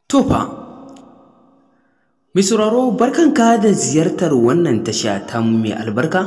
To fa, mai sauraro barkanka da ziyartar wannan tasha ta mai albarka?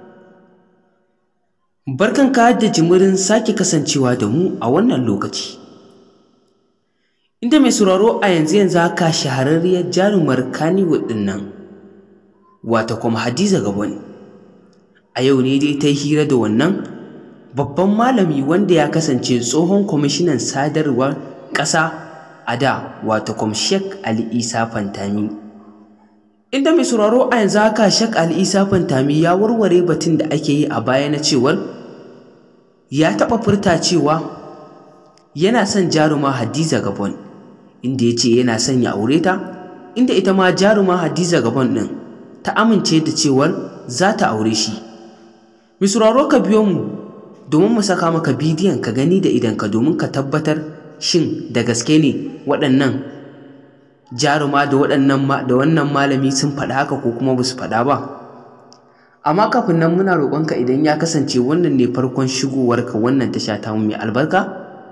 Barkanka da jimirin sake kasancewa da mu a wannan lokaci. Inda mai sauraro a yanzu yanzu haka shahararriyar jarumar Kannywood ɗin nan, wata kuma Hadiza Gabon. A yau ne dai ta yi hira da wannan babban malami wanda ya kasance tsohon kwamishinan sadarwar ƙasa a da wato kuma Sheikh Ali Isa Fantami. Inda mai sauraro a yanzu haka Sheikh Ali Isa Fantami ya warware batun da ake yi a baya na cewar ya taɓa furta cewa yana son jaruma Hadiza Gabon inda ya ce yana son ya aure ta inda ita ma jaruma Hadiza Gabon ɗin ta amince da cewar za ta aure shi. Mai sauraro ka biyo mu domin mu saka maka bidiyon ka gani da idanka domin ka tabbatar shin da gaske ne waɗannan jaruma da waɗannan da wannan malami sun faɗa haka ko kuma ba su faɗa ba amma kafin nan muna roƙonka idan ya kasance wannan ne farkon shigowarka wannan tasha ta mai albarka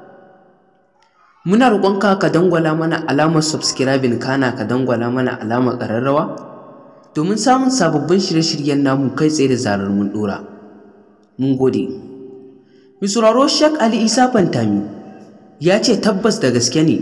muna roƙonka ka dangwala mana alamar subscribing kana ka dangwala mana alamar ƙararrawa domin samun sababbin shirye-shiryen namu kai tsaye da zarar mun ɗora mun gode mai sauraro shek ali isa fantami ya ce tabbas da gaske ne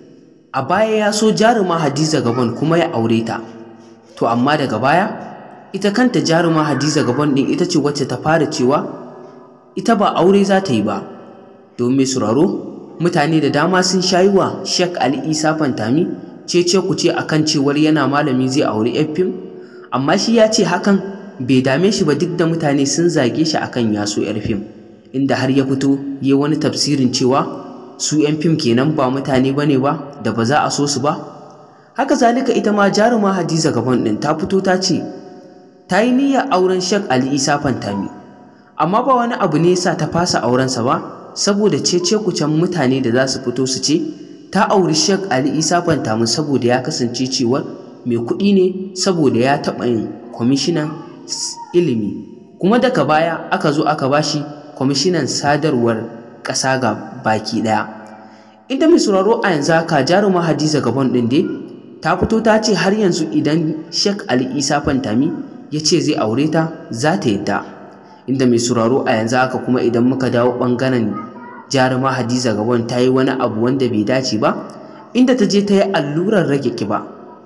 a baya ya so jaruma hadiza gabon kuma ya aure ta to amma daga baya ita kanta jaruma hadiza gabon ɗin ita ce wacce ta fara cewa ita ba aure za ta yi ba domin mai sauraro mutane da dama sun shayi wa shek ali isa fantami cece ku ce akan cewar yana malami zai aure yan fim amma shi ya ce hakan bai dame shi ba duk da mutane sun zage shi akan ya so yar fim inda har ya fito ya wani tafsirin cewa su 'yan fim kenan ba mutane bane ba da ba za a so su ba haka zalika ita ma jaruma hadiza gaban ɗin ta fito ta ce ta yi niyyar auren shek ali isa fantami amma ba wani abu ne sa ta fasa aurensa ba saboda cece kucen mutane da za su fito su ce ta auri shek ali isa fantami saboda ya kasance cewa mai kuɗi ne saboda ya taɓa yin kwamishinan ilimi kuma daga baya aka zo aka bashi kwamishinan sadarwar ƙasa ga baki ɗaya inda mai sauraro a yanzu haka jaruma hadiza gabon ɗin dai ta fito ta ce har yanzu idan shek ali isa fantami ya ce zai aure ta za ta yadda inda mai sauraro a yanzu haka kuma idan muka dawo ɓangaren jaruma hadiza gabon ta yi wani abu wanda bai dace ba inda ta je ta yi allurar rage kiba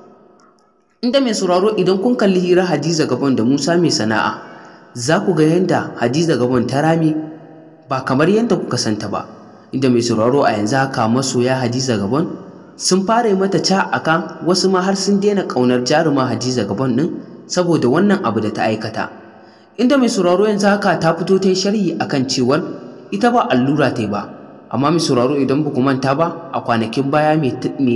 inda mai sauraro idan kun kalli hirar hadiza gabon da musa mai sana'a za ku ga yadda hadiza gabon ta rame ba kamar yadda kuka santa ba inda mai sauraro a yanzu haka masoya hadiza gabon sun fara yi mata ca aka wasu ma har sun daina ƙaunar jaruma hadiza gabon ɗin saboda wannan abu da ta aikata inda mai sauraro yanzu haka ta fito ta yi sharhi akan cewar ita ba allura ta yi ba amma mai sauraro idan ba ku manta ba a kwanakin baya mai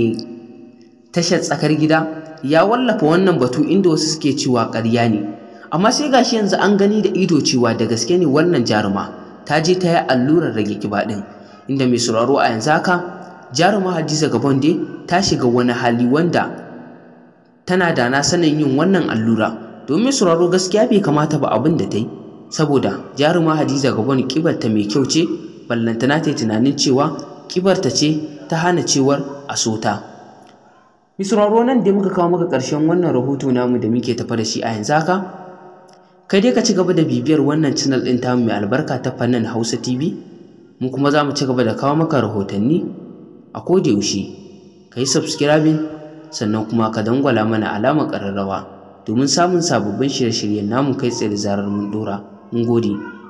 tashar tsakar gida ya wallafa wannan batu inda wasu suke cewa ƙarya ne amma sai gashi yanzu an gani da ido cewa da gaske ne wannan jaruma ta je ta yi allurar rage kiba ɗin inda mai sauraro a yanzu haka jaruma hadiza gabon dai ta shiga wani hali wanda tana da na sanin yin wannan allura domin sauraro gaskiya bai kamata ba abin da ta yi saboda jaruma hadiza gabon kibarta mai kyau ce ballantana ta yi tunanin cewa kibarta ce ta hana cewar a sota misraro nan da muka kawo maka ƙarshen wannan rahoto namu da muke tafa da shi a yanzu haka kai dai ka ci gaba da bibiyar wannan channel ɗin tamu mai albarka ta fannin Hausa TV mu kuma za mu ci gaba da kawo maka rahotanni a koda yaushe ka yi subscribing sannan kuma ka dangwala mana alamar ƙararrawa domin samun sababbin shirye-shiryen namu kai tsaye da zarar mun ɗora mun gode